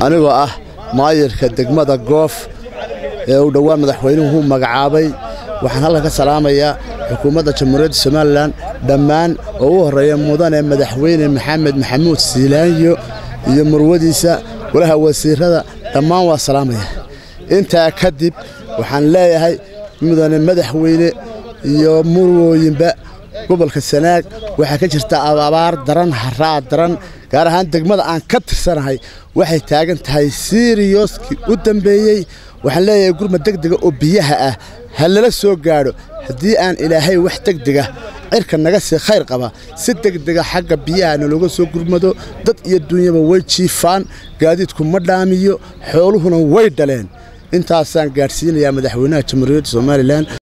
anigoo ah maayirka degmada goof ee uu dhowaan madaxweynuhu magacaabay waxaan halkan ka salaamayaa xukuumadda jamhuuriyadda somalilan dhammaan oo u horreeya mudane madaxweyne maxamed maxamuud siilaanyo iyo murwadiisa walaha wasiirada dhammaan waa salaamaya intaa kadib waxaan leeyahay mudane madaxweyne iyo murwooyinba gobolka sanaag waxaa ka jirta abaar daran haraad daran gaar ahaan degmada aan ka tirsanahay waxay taagan tahay siriyoskii u dambeeyey waxaan leeyahay gurma degdega oo biyaha ah ha lala soo gaadho haddii aan ilaahay wax degdega cirka naga sii khayr qaba si degdega xagga biyaha nalooga soo gurmado dad iyo duunyaba way jiifaan gaadiidku ma dhaamiyo xooluhuna way dhaleen intaasaan gaadhsiinayaa madaxweynaha jamhuuriyadda somalilan